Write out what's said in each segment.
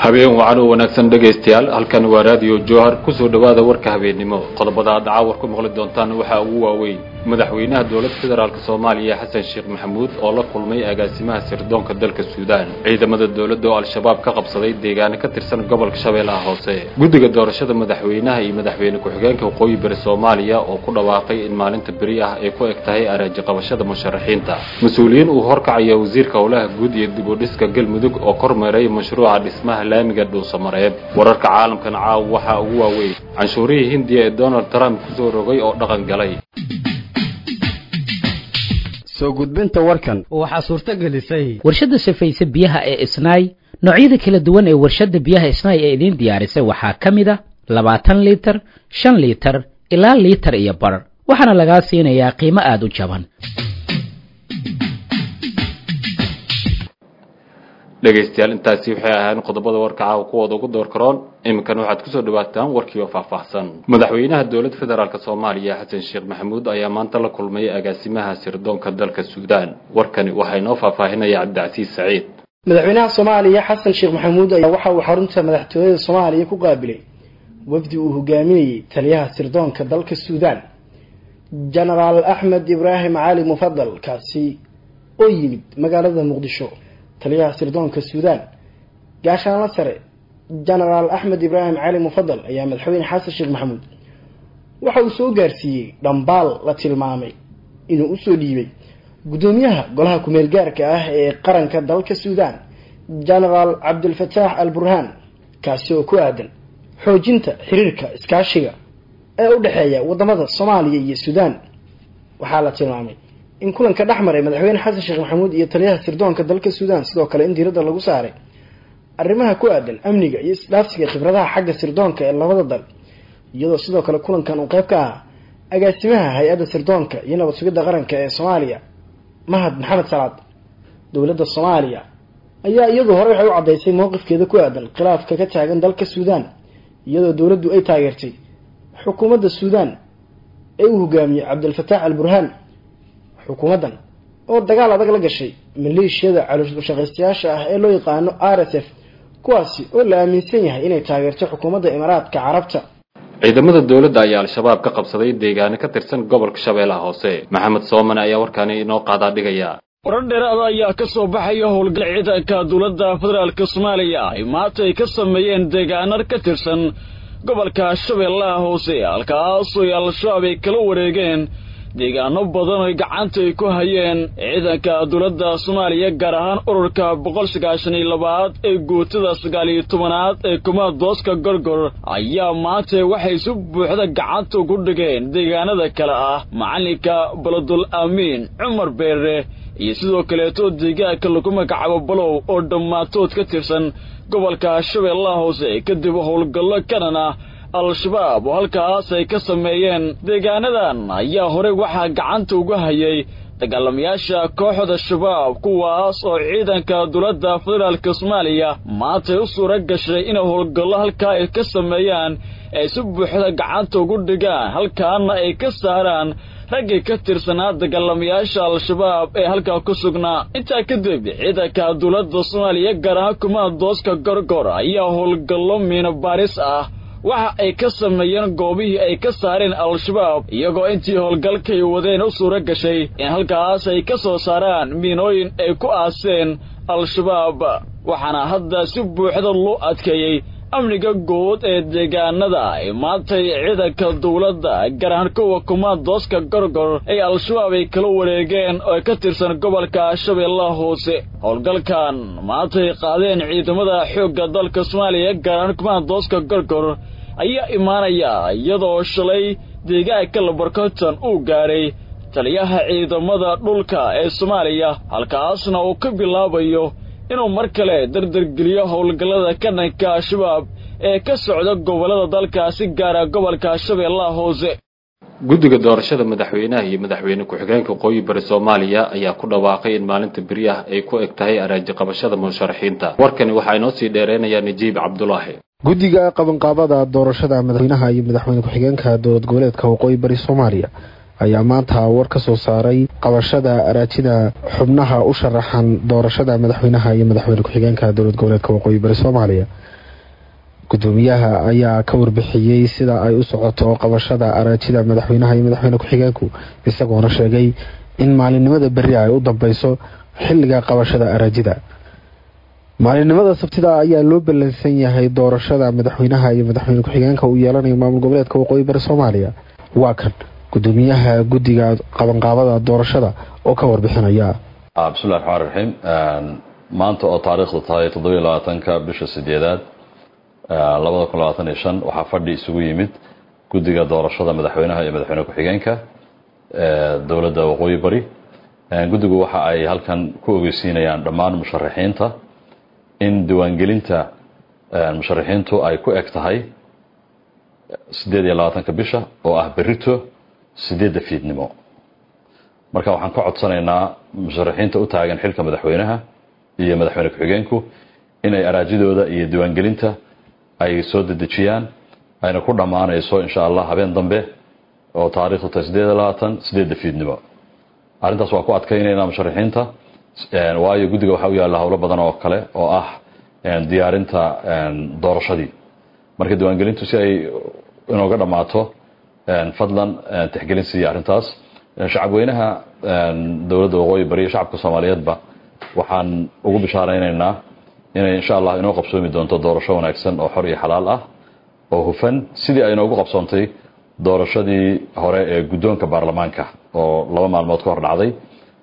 habeen wacan oo wanaagsan dhegaystayaal halkan waa raadiyo jowhar kusoo dhowaada warka habeennimo qodobada aad caawar ku maqli doontaan waxaa ugu waaweyn madaxweynaha dowladda federaalk soomaaliya xasan sheekh maxamuud oo la kulmay agaasimaha sirdoonka dalka suudaan ciidamada dowladda oo al-shabaab ka qabsaday deegaano ka tirsan gobolka shabeellaha hoose guddiga doorashada madaxweynaha iyo madaxweyne ku-xigeenka waqooyi bari soomaaliya oo ku dhawaaqay in maalinta beri ah ay ku eg tahay araaji qabashada musharaxiinta mas-uuliyiin uu horkacaya wasiirka howlaha guud iyo dib u dhiska galmudug oo kormeeray mashruuca dhismaha laamiga dhuusamareeb wararka caalamkan caaw waxaa ugu waaweyn canshuurihii hindiya ee donald trump kusoo rogay oo dhaqan galay soo gudbinta warkan waxaa suurto gelisay warshadda safayse biyaha ee isnaay noocyada kala duwan ee warshadda biyaha isnaay ee idiin diyaarisay waxaa ka mid a labaatan liitar shan liitar ilaa liitar iyo bar waxaana lagaa siinayaa qiimo aada u jaban dhegaystayaal intaasi waxay ahaayeen qodobada warka caawa kuwooda ugu door karoon iminkan waxaad kusoo dhawaataan warkii oo faahfaahsan madaxweynaha dowladda federaalk soomaaliya xasan sheekh maxamuud ayaa maanta la kulmay agaasimaha sirdoonka dalka suudaan warkani waxaa inoo faahfaahinaya cabdicasiis saciid madaxweynaha soomaaliya xasan sheekh maxamuud ayaa waxa uu xarunta madaxtooyada soomaaliya ku qaabilay wafdi uu hogaaminayay taliyaha sirdoonka dalka suudaan genaraal axmed ibraahim cali mufadal kaasi oo yimid magaalada muqdisho taliyaha sirdoonka suudaan gaashaanla sare genaraal axmed ibraahim cali mufadal ayaa madaxweyne xasan sheekh maxamuud waxa uu soo gaarsiiyey dhambaal la tilmaamay inuu usoo dhiibay guddoomiyaha golaha kumeel gaarka ah ee qaranka dalka suudaan genaraal cabdilfataax al burhaan kaasi oo ku aadan xoojinta xiriirka iskaashiga ee u dhexeeya wadamada soomaaliya iyo suudaan waxaa la tilmaamay in kulanka dhex maray madaxweyne xasan sheekh maxamuud iyo taliyaha sirdoonka dalka suudaan sidoo kale in diiradda lagu saaray arrimaha ku aadan amniga iyo isdhaafsiga khibradaha xagga sirdoonka ee labada dal iyadoo sidoo kale kulankan uu qeyb ka ahaa agaasimaha hay-adda sirdoonka iyo nabad sugidda qaranka ee soomaaliya mahad maxamed salaad dowladda soomaaliya ayaa iyadu hore waxay u caddaysay mowqifkeeda ku aadan khilaafka ka taagan dalka suudaan iyadoo dowladdu ay taageertay xukuumadda suudaan ee uu hogaamiyey cabdilfataax al burhaan xukuumaddan oo dagaal adag la gashay maleeshiyada calooshushaqaystayaasha ah ee loo yaqaano r s f kuwaasi oo la aaminsan yahay inay taageerto xukuumadda imaaraadka carabta ciidamada dowladda ayaa al-shabaab ka qabsaday deegaano ka tirsan gobolka shabeellaha hoose maxamed soomane ayaa warkaani inoo qaadaa dhigaya warar dheeraada ayaa ka soo baxaya howlgal ciidanka dowladda federaalk soomaaliya ay maanta ay ka sameeyeen deegaano ka tirsan gobolka shabeellaha hoose halkaasoo ay al-shabaab ay kala wareegeen deegaano badan oy gacanta ay ku hayeen ciidanka dowladda soomaaliya gaar ahaan ururka boqol sagaashan iyo labaad ee guutada sagaal iyo tobanaad ee kumaadooska gorgor ayaa maanta waxay si buuxda gacanta ugu dhigeen deegaanada kale ah macalinka baladul aamiin cumar beere iyo sidoo kaleeto deegaanka lagu magacaabo balow oo dhammaantood ka tirsan gobolka shabeellaha hoose kadib howlgallo kanan ah al-shabaab oo halkaas ay ka sameeyeen deegaanadan ayaa horey waxaa gacanta uga hayay dagaalamayaasha kooxda shabaab kuwaas oo ciidanka dowladda federaalka soomaaliya maantay u suura gashay inay howlgallo halkaa ay ka sameeyaan ay si buuxda gacanta ugu dhigaan halkaana ay ka saaraan raggii ka tirsanaa dagaalamayaasha al-shabaab ee halkaa ku sugnaa intaa kadib ciidanka dowladda soomaaliya gaar ahaan kumaadooska gorgor ayaa howlgallo miino baaris ah waxa ay ka sameeyeen goobihii ay ka saareen al-shabaab iyagoo intii howlgalkay wadeen u suura gashay in halkaas ay ka soo saaraan miinooyin ay ku aaseen al-shabaab waxaana hadda si buuxda loo adkeeyey amniga guud ee deegaanada ay maantay ciidanka dowladda gaar ahaan kuwa kumaadooska gorgor ay al-shabaab ay kala wareegeen oo ka tirsan gobolka shabeellaha hoose howlgalkan maantay qaadeen ciidamada xoogga dalka soomaaliya gaar ahaan kumaadooska gorgor ayaa imaanaya iyadoo shalay deegaanka labarkonton uu gaadhay taliyaha ciidamada dhulka ee soomaaliya halkaasna uu ka bilaabayo inuu mar kale dardargeliyo howlgallada ka dhanka al-shabaab ee ka socda gobollada dalkaasi gaara gobolka shabeellaha hoose guddiga doorashada madaxweynaha iyo madaxweyne ku-xigeenka waqooyi bari soomaaliya ayaa ku dhawaaqay in maalinta beriah ay ku eg tahay araaji qabashada musharaxiinta warkani waxaa inoo sii dheereynayaa najiib cabdulaahi guddiga qabanqaabada doorashada madaxweynaha iyo madaxweyne ku-xigeenka dowlad goboleedka waqooyi bari soomaaliya ayaa maanta war ka soo saaray qabashada araajida xubnaha u sharaxan doorashada madaxweynaha iyo madaxweyne ku-xigeenka dowlad goboleedka waqooyi bari soomaaliya gudoomiyaha ayaa ka warbixiyey sida ay u socoto qabashada araajida madaxweynaha iyo madaxweyne ku-xigeenku isagoona sheegay in maalinimada berri ay u dambeyso xilliga qabashada araajida maalinimada sabtida ayaa loo ballansan yahay doorashada madaxweynaha iyo madaxweyne ku-xigeenka uu yeelanayo maamul goboleedka waqooyi bari soomaaliya waa kan gudoomiyaha guddiga qabanqaabada doorashada oo ka warbixinaya bismillahi raxmaan raxiim maanta oo taariikhdu tahay toddobiyo labaatanka bisha sideedaad labada kun labaatan iyo shan waxaa fadhi isugu yimid guddiga doorashada madaxweynaha iyo madaxweyne ku-xigeenka dowladda waqooyi bari guddigu waxa ay halkan ku ogeysiinayaan dhammaan musharaxiinta in diiwaangelinta musharaxiintu ay ku eg tahay siddeed iyo labaatanka bisha oo ah berito sideedda fiidnimo marka waxaan ka codsanaynaa musharaxiinta u taagan xilka madaxweynaha iyo madaxweyne ku-xigeenku inay araajidooda iyo diiwaangelinta ay soo dedejiyaan ayna ku dhammaanayso insha allah habeen dambe oo taarikhdu tahay siddeed iyo labaatan sideedda fiidnimo arrintaas waa ku adkaynaynaa musharaxiinta waayo guddiga waxaa u yaalla howlo badan oo kale oo ah diyaarinta doorashadii marka diiwaangelintu si ay inooga dhammaato fadlan tixgelin siiya arrintaas shacabweynaha dowladda waqooyi bari iyo shacabka soomaaliyeedba waxaan ugu bishaaraynaynaa inay insha allah inoo qabsoomi doonto doorasho wanaagsan oo xor iyo xalaal ah oo hufan sidii ay inoogu qabsoontay doorashadii hore ee guddoonka baarlamaanka oo laba maalmood ka hor dhacday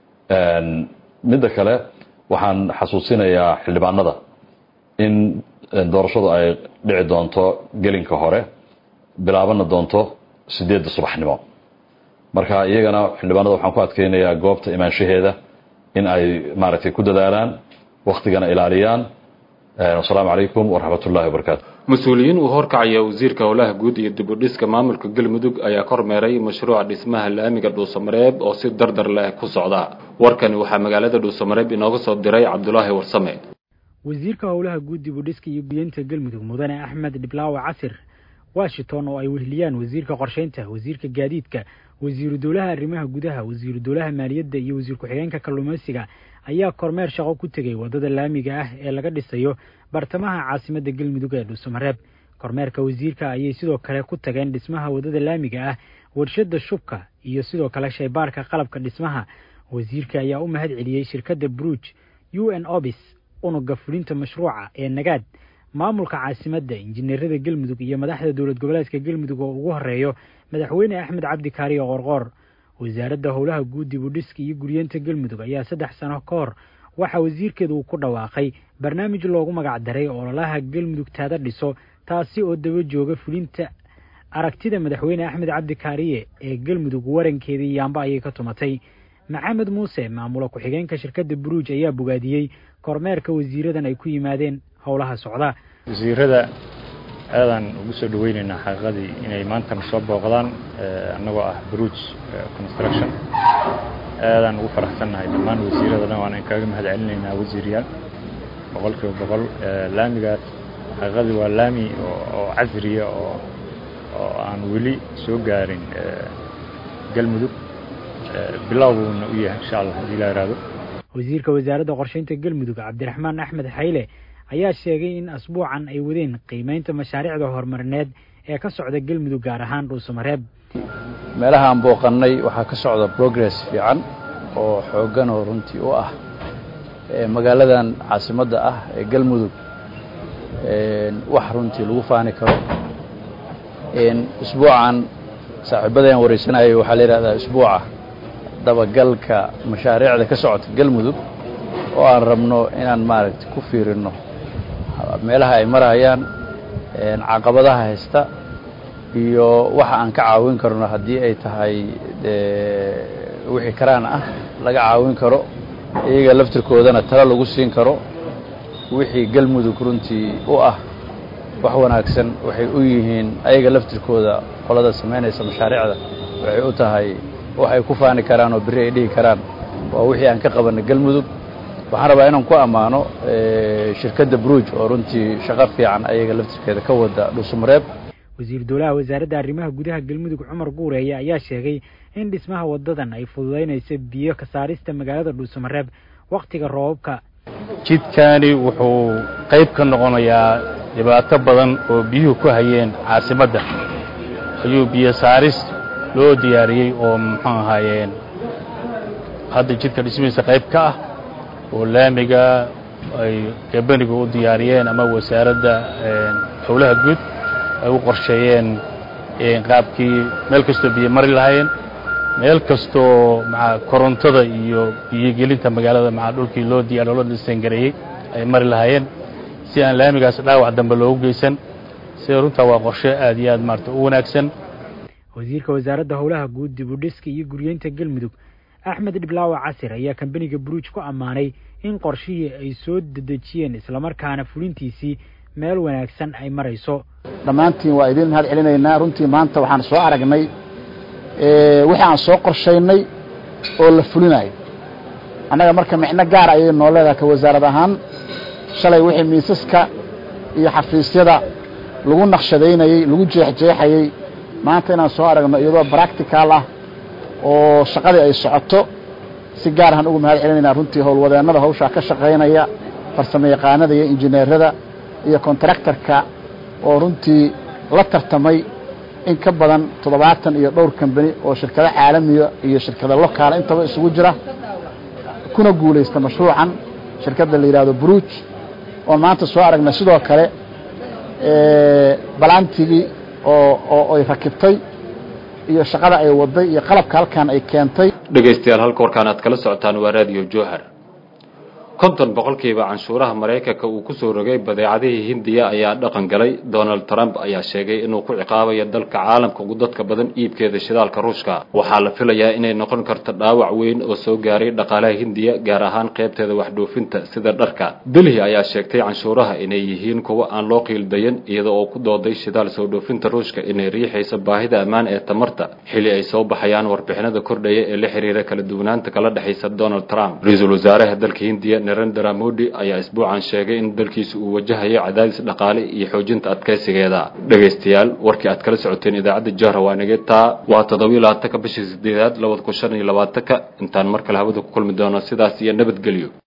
midda kale waxaan xasuusinayaa xildhibaanada in doorashadu ay dhici doonto gelinka hore bilaabana doonto sideedda subaxnimo marka iyagana xildhibaanada waxaan ku adkeynayaa goobta imaanshaheeda in ay maaragtay ku dadaalaan waktigana ilaaliyaan wasalaamu calaykum waraxmat ullahi wabarakaatu mas-uuliyiin uu horkacaya wasiirka howlaha guud iyo dib u dhiska maamulka galmudug ayaa kormeeray mashruuca dhismaha laamiga dhuusamareeb oo si dardar leh ku socda warkani waxaa magaalada dhuusamareeb inooga soo diray cabdulaahi warsame wasiirka howlaha guud dib u dhiska iyo gudyeynta galmudug mudane axmed dhiblaawe casir washington oo ay wehliyaan wasiirka qorsheynta wasiirka gaadiidka wasiiru dowlaha arrimaha gudaha wasiiru dowlaha maaliyadda iyo wasiir ku-xigeenka kalluumaysiga ayaa kormeer shaqo ku tegay waddada laamiga ah ee laga dhisayo bartamaha caasimadda galmudug ee dhuusamareeb kormeerka wasiirka ayay sidoo kale ku tageen dhismaha waddada laamiga ah warshadda shubka iyo sidoo kale shaybaarka qalabka dhismaha wasiirka ayaa u mahad celiyey shirkadda bruj u n obis unuga fulinta mashruuca ee nagaad maamulka caasimadda injineerada galmudug iyo madaxda dowlad goboleedka galmudug oo ugu horeeyo madaxweyne axmed cabdi kaariyo qorqoor wasaaradda howlaha guud dib u dhiska iyo guryeenta galmudug ayaa saddex sano ka hor waxaa wasiirkeeda uu ku dhawaaqay barnaamij loogu magac daray ololaha galmudug taada dhiso taasi oo daba jooga fulinta aragtida madaxweyne axmed cabdi kaariye ee galmudug warankeedii yaamba ayay ka tumatay maxamed muuse maamula ku-xigeenka shirkadda buruuj ayaa bogaadiyey kormeerka wasiiradan ay ku yimaadeen howlaha socda wasiirada aadaan ugu soo dhaweynaynaa xaqiiqadii inay maantana soo booqdaan annagoo ah bruj construction aadaan ugu faraxsannahay dhammaan wasiirada dhan waan kaaga mahad celinaynaa wasiiryaal boqol kiiba boqol laamigaas xaqiiqadii waa laami oo casriya oo oo aan weli soo gaarin galmudug bilowbuuna u yahay insha allah haddii la yidhaahdo wasiirka wasaaradda qorsheynta galmudug cabdiraxmaan axmed xayle ayaa sheegay in asbuucan ay wadeen qiimeynta mashaariicda horumarineed ee ka socda galmudug gaar ahaan dhuusamareeb meelaha aan booqannay waxaa ka socda progress fiican oo xooggan oo runtii u ah magaaladan caasimadda ah ee galmudug wax runtii lagu faani karo isbuucan saaxiibadeen wareysanayay waxaa la yidhahdaa isbuuca dabagalka mashaariicda ka socota galmudug oo aan rabno inaan maaragtay ku fiirinno meelaha ay marayaan caqabadaha haysta iyo waxa aan ka caawin karno haddii ay tahay wixii karaan ah laga caawin karo iyaga laftirkoodana talo lagu siin karo wixii galmudug runtii u ah wax wanaagsan waxay u yihiin ayaga laftirkooda qolada samaynaysa mashaariicda waxay u tahay waxay ku faani karaan oo berri ay dhihi karaan waa wixii aan ka qabanay galmudug waxaan rabaa inaan ku ammaano shirkadda bruj oo runtii shaqo fiican ayaga laftirkeeda ka wada dhuusamareeb wasiir dowlaha wasaaradda arrimaha gudaha galmudug cumar guureeye ayaa sheegay in dhismaha wadadan ay fududaynayso biyo ka saarista magaalada dhuusamareeb wakhtiga roobabka jidkani wuxuu qayb ka noqonayaa dhibaato badan oo biyuhu ku hayeen caasimadda ayuu biyo saaris loo diyaariyey oo muxuu ahaayeen hadda jidka dhismihiisa qayb ka ah oo laamiga ay gabanigu u diyaariyeen ama wasaaradda howlaha guud ay u qorsheeyeen qaabkii meel kastoo biyo mari lahaayeen meel kastoo maa korontada iyo biyogelinta magaalada maa dhulkii loo diyaar loo dhisangareeyey ay mari lahaayeen si aan laamigaas dhaawac dambe loogu geysan sida runtaa waa qorshe aad iyo aad maarata u wanaagsan wasiirka wasaaradda howlaha guud dib u dhiska iyo guryeynta galmudug axmed dhiblaawa casir ayaa kambaniga buruuj ku ammaanay in qorshihii ay soo dedejiyeen islamarkaana fulintiisii meel wanaagsan ay marayso dhammaantiin waa idiin mahad celinaynaa runtii maanta waxaan soo aragnay wixii aan soo qorshaynay oo la fulinayo annaga marka micno gaar ayay noo leedahay ka wasaarad ahaan shalay wixii miisaska iyo xafiisyada lagu naqshadaynayey lagu jeexjeexayey maanta inaan soo aragno iyadoo bractical ah oo shaqadii ay socoto si gaar ahaan ugu mahad celinaynaa runtii howlwadeennada hawshaa ka shaqaynaya farsamo yaqaanada iyo injineerada iyo kontraktarka oo runtii la tartamay in ka badan toddobaatan iyo dhowr kambani oo shirkado caalamiya iyo shirkado lokaala intaba isugu jira kuna guulaysta mashruucan shirkadda la yidhaahdo bruuj oo maanta soo aragna sidoo kale balantigii oo oo ay rakibtay iyo shaqada ay waday iyo qalabka halkan ay keentay dhegaystayaal halka warkaan aad kala socotaan waa raadiyo jowhar konton boqolkiiba canshuuraha maraykanka uu kusoo rogay badeecadihii hindiya ayaa dhaqan galay donald trump ayaa sheegay inuu ku ciqaabayo dalka caalamka ugu dadka badan iibkeeda shidaalka ruushka waxaa la filayaa inay noqon karto dhaawac weyn oo soo gaaray dhaqaalaha hindiya gaar ahaan qaybteeda waxdhoofinta sida dharka delhi ayaa sheegtay canshuuraha inay yihiin kuwo aan loo qiildayan iyada oo ku dooday shidaal soo dhoofinta ruushka inay riixayso baahida ammaan ee tamarta xili ay soo baxayaan warbixinada kordhaya ee la xiriira kala duwanaanta kala dhexaysa donald trump ra-iisul wasaaraha dalka hindiya narendra modi ayaa isbuucan sheegay in dalkiisa uu wajahayo cadaadis dhaqaale iyo xoojinta adkaysigeeda dhegaystayaal warkii aad kala socoteen idaacadda jahra waa nage taa waa toddobiyo labaatanka bishii sideedaad labada kun shan iyo labaatanka intaan mar kale hawada ku kulmi doono sidaas iyo nabadgelyo